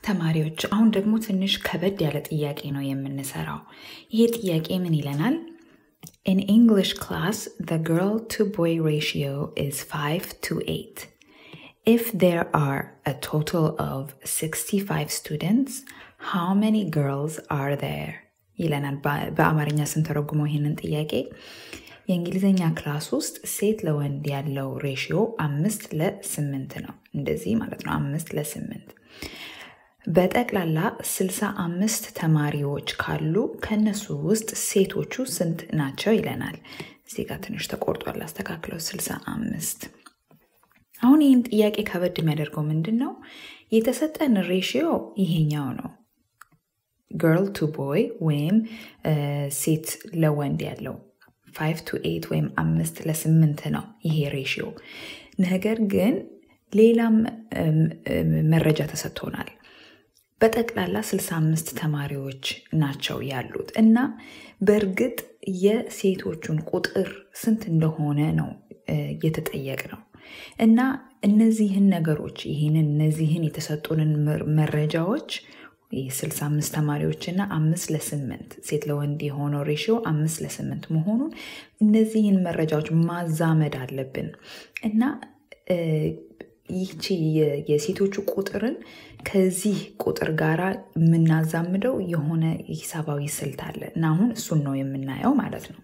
ተማሪዎች አሁን ደግሞ ትንሽ ከበድ ያለ ጥያቄ ነው የምንሰራው። ይሄ ጥያቄ ምን ይለናል? In English class, the girl to boy ratio is 5 to 8. If there are a total of 65 students, how many girls are there? ይለናል በአማርኛ ስንተረጉመው ይህንን ጥያቄ የእንግሊዝኛ ክላስ ውስጥ ሴት ለወንድ ያለው ሬሽዮ አምስት ለስምንት ነው። እንደዚህ ማለት ነው፣ አምስት ለስምንት በጠቅላላ 65 ተማሪዎች ካሉ ከነሱ ውስጥ ሴቶቹ ስንት ናቸው ይለናል። እዚህ ጋር ትንሽ ተቆርጧል፣ አስተካክለው 65 አሁን ይህን ጥያቄ ከበድ የሚያደርገው ምንድን ነው? የተሰጠን ሬሽዮ ይሄኛው ነው። ገርል ቱ ቦይ ወይም ሴት ለወንድ ያለው ፋይቭ ቱ ኤት ወይም አምስት ለስምንት ነው ይሄ ሬሽዮ። ነገር ግን ሌላም መረጃ ተሰጥቶናል። በጠቅላላ 65 ተማሪዎች ናቸው ያሉት እና በእርግጥ የሴቶቹን ቁጥር ስንት እንደሆነ ነው የተጠየቅ ነው እና እነዚህን ነገሮች ይህንን እነዚህን የተሰጡንን መረጃዎች የ65 ተማሪዎች እና አምስት ለስምንት ሴት ለወንድ የሆነው ሬሽዮ አምስት ለስምንት መሆኑን እነዚህን መረጃዎች ማዛመድ አለብን እና ይህቺ የሴቶቹ ቁጥርን ከዚህ ቁጥር ጋር የምናዛምደው የሆነ ሂሳባዊ ስልት አለ እና አሁን እሱን ነው የምናየው ማለት ነው።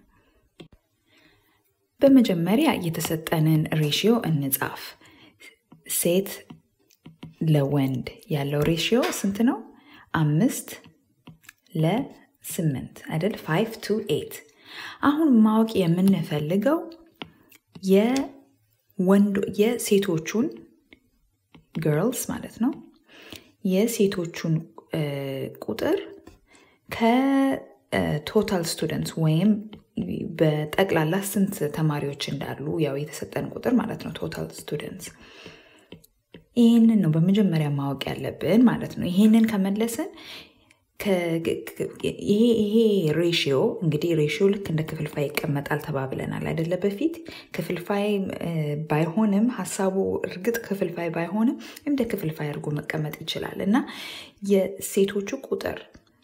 በመጀመሪያ የተሰጠንን ሬሽዮ እንጻፍ። ሴት ለወንድ ያለው ሬሽዮ ስንት ነው? አምስት ለስምንት አይደል? ፋይቭ ቱ ኤት። አሁን ማወቅ የምንፈልገው የወንዶ የሴቶቹን ገርልስ ማለት ነው የሴቶቹን ቁጥር ከቶታል ስቱደንትስ ወይም በጠቅላላ ስንት ተማሪዎች እንዳሉ ያው የተሰጠን ቁጥር ማለት ነው ቶታል ስቱደንትስ ይህንን ነው በመጀመሪያ ማወቅ ያለብን ማለት ነው ይህንን ከመለስን ይሄ ሬሽዮ እንግዲህ ሬሽዮ ልክ እንደ ክፍልፋይ ይቀመጣል ተባብለናል አይደለ? በፊት ክፍልፋይ ባይሆንም ሀሳቡ እርግጥ ክፍልፋይ ባይሆንም እንደ ክፍልፋይ አድርጎ መቀመጥ ይችላል እና የሴቶቹ ቁጥር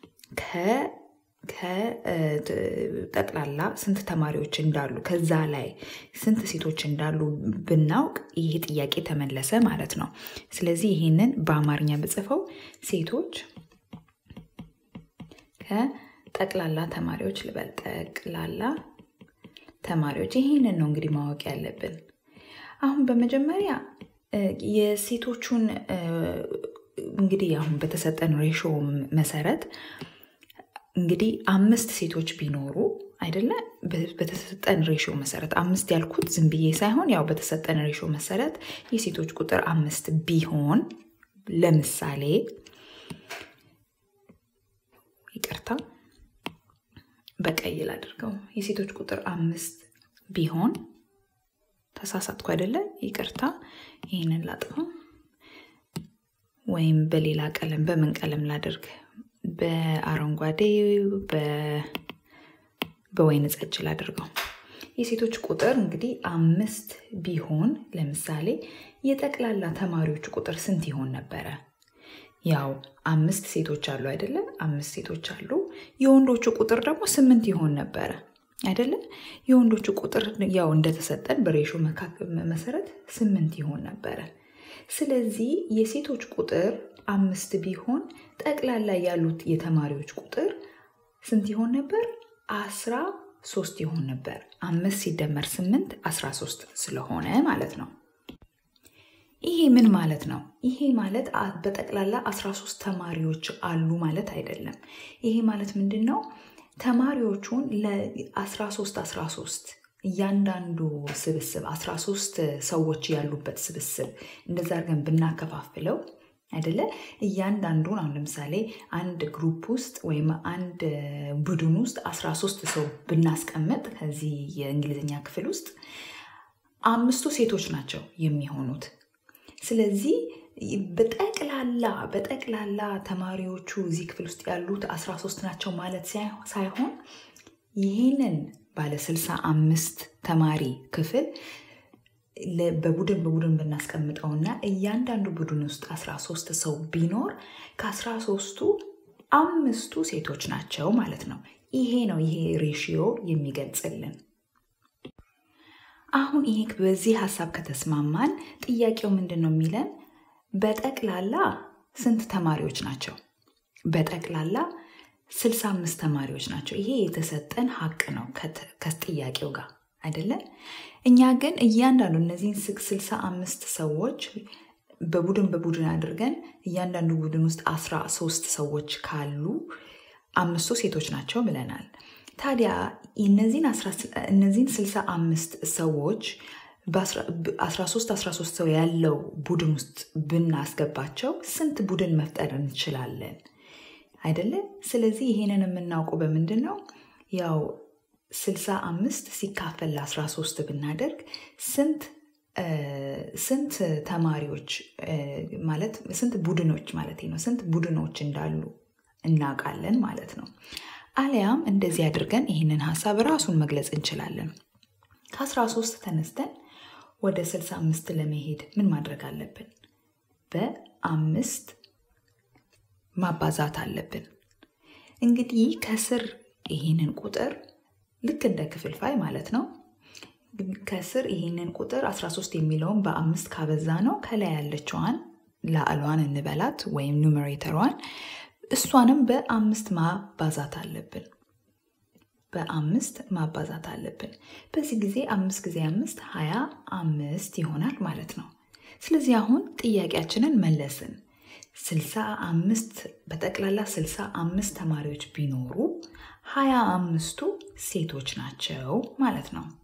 ከጠቅላላ ስንት ተማሪዎች እንዳሉ ከዛ ላይ ስንት ሴቶች እንዳሉ ብናውቅ ይሄ ጥያቄ ተመለሰ ማለት ነው። ስለዚህ ይህንን በአማርኛ ብጽፈው ሴቶች ከጠቅላላ ተማሪዎች ልበል። ጠቅላላ ተማሪዎች ይህንን ነው እንግዲህ ማወቅ ያለብን። አሁን በመጀመሪያ የሴቶቹን እንግዲህ አሁን በተሰጠን ሬሾ መሰረት እንግዲህ አምስት ሴቶች ቢኖሩ አይደለ? በተሰጠን ሬሾ መሰረት አምስት ያልኩት ዝም ብዬ ሳይሆን ያው በተሰጠን ሬሾ መሰረት የሴቶች ቁጥር አምስት ቢሆን ለምሳሌ ይቅርታ በቀይ ላድርገው። የሴቶች ቁጥር አምስት ቢሆን ተሳሳትኩ አይደለ? ይቅርታ። ይህንን ላጥፈው ወይም በሌላ ቀለም በምን ቀለም ላድርግ? በአረንጓዴ በወይን ጠጅ ላድርገው። የሴቶች ቁጥር እንግዲህ አምስት ቢሆን ለምሳሌ የጠቅላላ ተማሪዎች ቁጥር ስንት ይሆን ነበረ? ያው አምስት ሴቶች አሉ አይደለ? አምስት ሴቶች አሉ። የወንዶቹ ቁጥር ደግሞ ስምንት ይሆን ነበረ አይደለ? የወንዶቹ ቁጥር ያው እንደተሰጠን በሬሾ መሰረት ስምንት ይሆን ነበረ። ስለዚህ የሴቶች ቁጥር አምስት ቢሆን ጠቅላላ ያሉት የተማሪዎች ቁጥር ስንት ይሆን ነበር? አስራ ሶስት ይሆን ነበር። አምስት ሲደመር ስምንት አስራ ሶስት ስለሆነ ማለት ነው። ይሄ ምን ማለት ነው? ይሄ ማለት በጠቅላላ 13 ተማሪዎች አሉ ማለት አይደለም። ይሄ ማለት ምንድን ነው? ተማሪዎቹን ለ13 13 እያንዳንዱ ስብስብ 13 ሰዎች ያሉበት ስብስብ እንደዛ አድርገን ብናከፋፍለው አይደለ? እያንዳንዱን አሁን ለምሳሌ አንድ ግሩፕ ውስጥ ወይም አንድ ቡድን ውስጥ 13 ሰው ብናስቀምጥ ከዚህ የእንግሊዝኛ ክፍል ውስጥ አምስቱ ሴቶች ናቸው የሚሆኑት። ስለዚህ በጠቅላላ በጠቅላላ ተማሪዎቹ እዚህ ክፍል ውስጥ ያሉት 13 ናቸው ማለት ሳይሆን ይህንን ባለ 65 ተማሪ ክፍል በቡድን በቡድን ብናስቀምጠውና እያንዳንዱ ቡድን ውስጥ 13 ሰው ቢኖር ከ13ቱ አምስቱ ሴቶች ናቸው ማለት ነው። ይሄ ነው ይሄ ሬሽዮ የሚገልጽልን። አሁን ይሄ በዚህ ሀሳብ ከተስማማን ጥያቄው ምንድን ነው የሚለን? በጠቅላላ ስንት ተማሪዎች ናቸው? በጠቅላላ 65 ተማሪዎች ናቸው። ይሄ የተሰጠን ሀቅ ነው ከጥያቄው ጋር አይደለም። እኛ ግን እያንዳንዱ እነዚህን 65 ሰዎች በቡድን በቡድን አድርገን እያንዳንዱ ቡድን ውስጥ 13 ሰዎች ካሉ አምስቱ ሴቶች ናቸው ብለናል። ታዲያ እነዚህን 65 ሰዎች በ13 13 ሰው ያለው ቡድን ውስጥ ብናስገባቸው ስንት ቡድን መፍጠር እንችላለን? አይደለም። ስለዚህ ይሄንን የምናውቀው በምንድን ነው? ያው 65 ሲካፈል ለ13 ብናደርግ ስንት ስንት ተማሪዎች ማለት ስንት ቡድኖች ማለት ነው ስንት ቡድኖች እንዳሉ እናውቃለን ማለት ነው። አሊያም እንደዚህ አድርገን ይህንን ሀሳብ ራሱን መግለጽ እንችላለን። ከ13 ተነስተን ወደ 65 ለመሄድ ምን ማድረግ አለብን? በአምስት ማባዛት አለብን። እንግዲህ ከስር ይህንን ቁጥር ልክ እንደ ክፍልፋይ ማለት ነው። ከስር ይህንን ቁጥር 13 የሚለውን በአምስት ካበዛ ነው ከላይ ያለችዋን ላዕሏን እንበላት ወይም ኑሜሬተሯን እሷንም በአምስት ማባዛት አለብን። በአምስት ማባዛት አለብን። በዚህ ጊዜ አምስት ጊዜ አምስት ሀያ አምስት ይሆናል ማለት ነው። ስለዚህ አሁን ጥያቄያችንን መለስን። ስልሳ አምስት በጠቅላላ ስልሳ አምስት ተማሪዎች ቢኖሩ ሀያ አምስቱ ሴቶች ናቸው ማለት ነው።